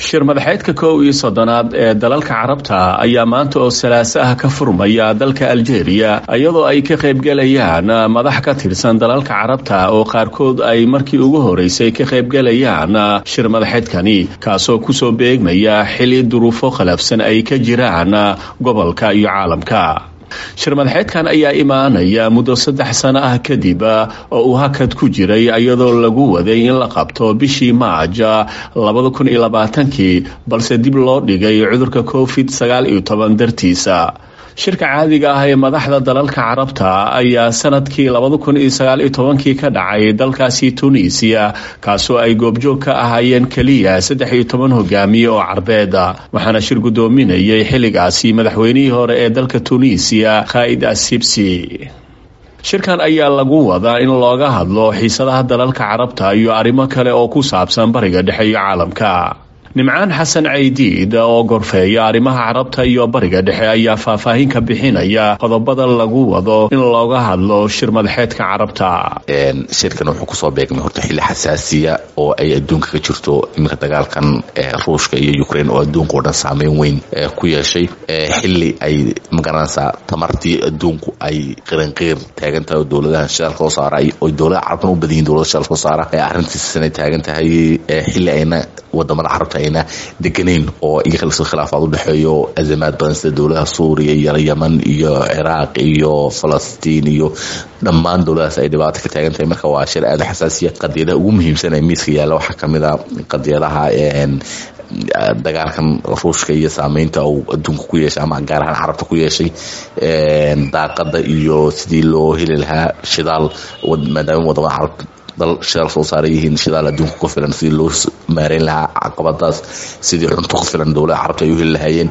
shir madaxeedka kow iyo soddonaad ee dalalka carabta ayaa maanta oo salaaso ah ka furmaya dalka aljeeriya iyadoo ay ka qaybgelayaan madax ka tirsan dalalka carabta oo qaarkood ay markii ugu horeysay ka qaybgelayaan shir madaxeedkani kaasoo kusoo beegmaya xili duruufo khalaafsan ay ka jiraan gobolka iyo caalamka shir madaxeedkan ayaa imaanaya muddo saddex sano ah kadib oo uu hakad ku jiray iyadoo lagu waday in la qabto bishii maaj labada kun iyo labaatankii balse dib loo dhigay cudurka covid sagaal iyo toban dartiisa shirka caadiga ah ee madaxda dalalka carabta ayaa sanadkii labada kun iyo sagaal iyo tobankii ka dhacay dalkaasi tunisiya kaasoo ay goobjoog ka ahaayeen keliya saddex iyo toban hogaamiye oo carbeeda waxaana shir guddoominayay xilligaasi madaxweynihii hore ee dalka tunisiya khaa'id assibsi shirkan ayaa lagu wadaa in looga hadlo xiisadaha dalalka carabta iyo arrimo kale oo ku saabsan bariga dhexe iyo caalamka nimcaan xasan caydiid oo gorfeeya arrimaha carabta iyo bariga dhexe ayaa faahfaahin ka bixinaya qodobada lagu wado in looga hadlo shir madaxeedka carabta shirkan wuxuu kusoo beegmay horta xilli xasaasiya oo ay adduunka ka jirto iminka dagaalkan ruushka iyo ukraine oo adduunka oo dhan saameyn weyn ku yeeshay xilli ay magaranaysaa tamartii adduunku ay qiranqiir taagan tahay oo dowladaha shidaalka soo saara oo dowladaha carabtan u badan yihin dowlada shidaalka soo saara arrintiisana taagan tahay xilli ayna wadamada carabta ayna deganayn oo iyaga khilaafaad u dhexeeyo azamaad badan sida dowladaha suuriya iyo yeman iyo ciraaq iyo falastiin iyo dhammaan dowladahaas ay dhibaato ka taagan tahay marka waa shir aada xasaasiya qadiyadaha ugu muhiimsan ee miiska yaalla waxaa kamid a qadiyadaha dagaalkan ruushka iyo saameynta uu adduunka ku yeeshay ama gaar ahaan carabta ku yeeshay daaqada iyo sidii loo heli lahaa shidaal maadaama wadamada carab dal shidaal soo saaran yihiin shidaal adduunka ku filan sidii loo maareyn lahaa caqabadaas sidii cunto ku filan dowlada carabta ay u heli lahaayeen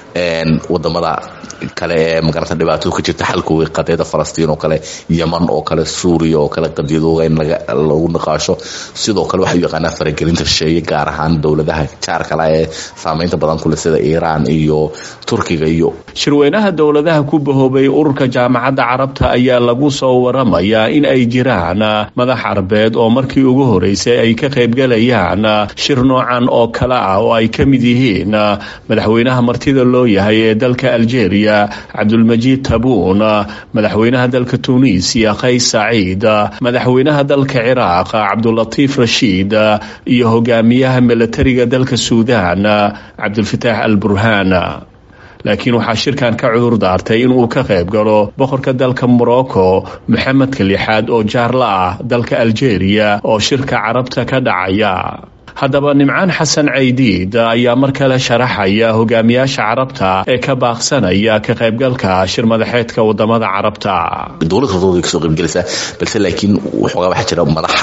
wadamada kale ee magarata dhibaato ka jirta xalkooga qadiyada falastiin oo kale yeman oo kale suuriya oo kale qadiyadooga in lagu niqaasho sidoo kale waxay u yaqaanaa faragelinta shisheeye gaar ahaan dowladaha jaarkala ee saameynta badan kule sida iiraan iyo turkiga iyo shirweynaha dowladaha ku bahoobay ururka jaamacadda carabta ayaa lagu soo waramayaa in ay jiraan madax carbeed oo markii ugu horeysay ay ka qaybgalayaan shir noocan oo kale ah oo ay ka mid yihiin madaxweynaha martida loo yahay ee dalka aljeria cabdulmajiid tabuun madaxweynaha dalka tunisiya qays saciid madaxweynaha dalka ciraaq cabdulatiif rashiid iyo hogaamiyaha milatariga dalka suudan cabdulfataax al burhaan laakiin waxaa shirkan ka cudur daartay inuu ka qayb galo boqorka dalka morocco maxamedka lixaad oo jaarla ah dalka aljeria oo shirka carabta ka dhacaya haddaba nimcaan xasan caydiid ayaa mar kale sharaxaya hogaamiyaasha carabta ee ka baaqsanaya ka qaybgalka shir madaxeedka wadamada carabta dowlad kastooda kasoo qaybgelaysaa balse laakiin waxoogaa waxaa jira madax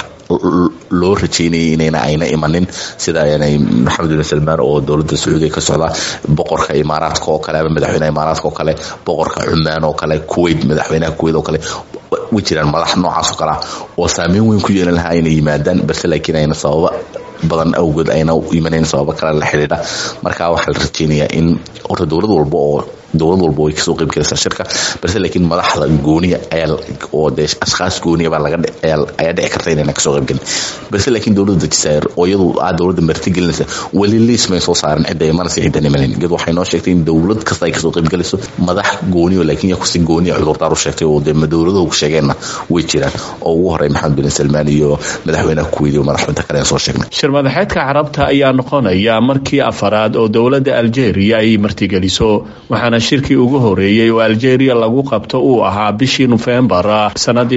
loo rajeynayay inayna ayna imanin sida maxamed bin salmaan oo dowladda sacuudiga ka socda boqorka imaaraadka oo kale ama madaxweynaha imaaraadka oo kale boqorka cumaan oo kale kuwait madaxweynaha kuwait oo kale way jiraan madax noocaas oo kale ah oo saameyn weyn ku yeelan lahaa inay yimaadaan balse laakiin ayna sababa badan awgeed ayna imanayn sababo kale la xidhiidha marka waxaa la rajeynayaa in horta dowlad walba oo dowlad walba way kasoo qayb galaysaa shirka balse laakiin madaxda gooniya ayaa oo dee ashkhaas gooniya baa laga ayaa dhici karta inayna kasoo qayb gelin balse laakiin dowladda jazaa'ir oo iyadu aa dowladda martigelinaysa weli liis may soo saaran cidda imanaysa ciddan imanayn iyadu waxay noo sheegtay in dowlad kasta ay kasoo qayb galayso madax gooniyo laakiin yaa kusi gooniya cudurdaar u sheegtay oo dee dowladahu sheegeenna way jiraan oo ugu horey maxamed bin salmaan iyo madaxweynaha kuweyt iyo madaxweynaha kale aan soo sheegnay shir madaxeedka carabta ayaa noqonaya markii afaraad oo dowladda aljeeriya ay martigeliso waxaana shirkii ugu horeeyey oo aljeeriya lagu qabto uu ahaa bishii nofembar sanadii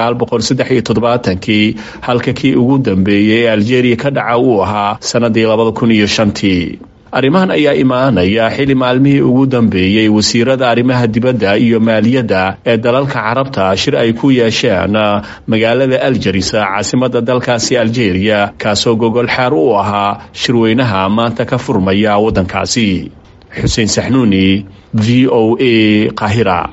kii halka kii ugu dambeeyey ee aljeeriya ka dhaca uu ahaa sanadii tii arrimahan ayaa imaanaya xili maalmihii ugu dambeeyey wasiirada arrimaha dibadda iyo maaliyadda ee dalalka carabta shir ay ku yeesheen magaalada aljarisa caasimada dalkaasi aljeeriya kaasoo gogol xaar u ahaa shirweynaha maanta ka furmaya waddankaasi xuseen saxnuuni v o a qahira